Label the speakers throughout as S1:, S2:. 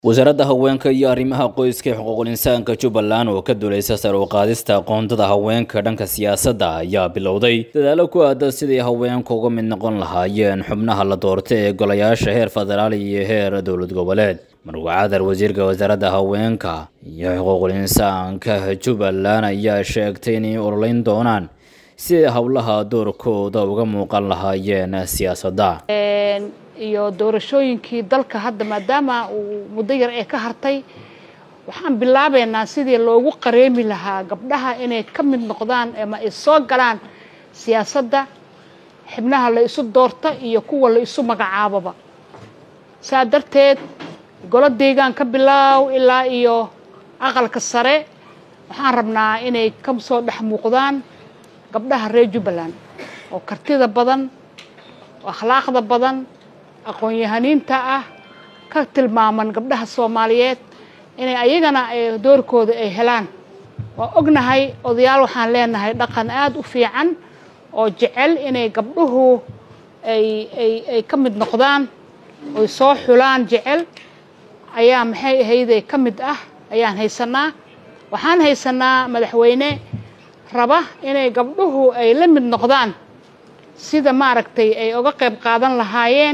S1: wasaaradda haweenka iyo arrimaha qoyska ee xuquuqul insaanka jubbaland oo ka duuleysa sar u qaadista aqoontada haweenka dhanka siyaasadda ayaa bilowday dadaalo ku aada sidii haweenku uga mid noqon lahaayeen xubnaha la doorta ee golayaasha heer federaal iyo heer dowlad goboleed marwa cadar wasiirka wasaaradda haweenka iyo xuquuqul insaanka jubbaland ayaa sheegtay inay ololeyn doonaan sidii howlaha doorkooda uga muuqan lahaayeen siyaasadda
S2: iyo doorashooyinkii dalka hadda maadaama uu muddo yar ee ka hartay waxaan bilaabeynaa sidii loogu qareemi lahaa gabdhaha inay ka mid noqdaan ama ay soo galaan siyaasadda xibnaha la isu doorta iyo kuwa la isu magacaaboba saa darteed golo deegaan ka bilaaw ilaa iyo aqalka sare waxaan rabnaa inay ka soo dhex muuqdaan gabdhaha reer jubbaland oo kartida badan oo akhlaaqda badan aqoon-yahaniinta ah ka tilmaaman gabdhaha soomaaliyeed inay ayagana doorkooda ay helaan waa ognahay odayaal waxaan leenahay dhaqan aada u fiican oo jecel inay gabdhuhu ay ay ay ka mid noqdaan oy soo xulaan jecel ayaa maxay ahayday ka mid ah ayaan haysanaa waxaan haysanaa madaxweyne raba inay gabdhuhu ay la mid noqdaan sida maaragtay ay uga qayb qaadan lahaayeen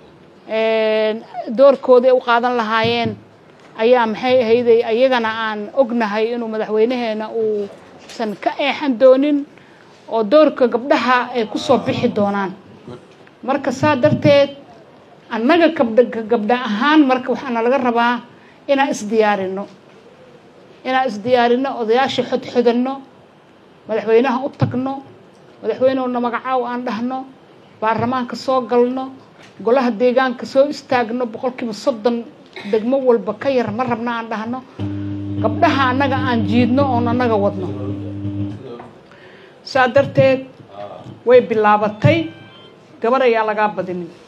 S2: doorkooda ay u qaadan lahaayeen ayaa maxay ahayday ayagana aan ognahay inuu madaxweynaheena uusan ka eexan doonin oo doorka gabdhaha ay ku soo bixi doonaan marka saa darteed annaga gabdha gabdha ahaan marka waxaana laga rabaa inaan isdiyaarino inaan isdiyaarino odayaasha xodxodanno madaxweynaha u tagno madaxweynehuna magacaaw aan dhahno baarlamaanka soo galno golaha deegaanka soo istaagno boqolkiiba soddon degmo walba ka yar ma rabna aan dhahno gabdhaha annaga aan jiidno oon annaga wadno saa darteed way bilaabatay gabar ayaa lagaa badinin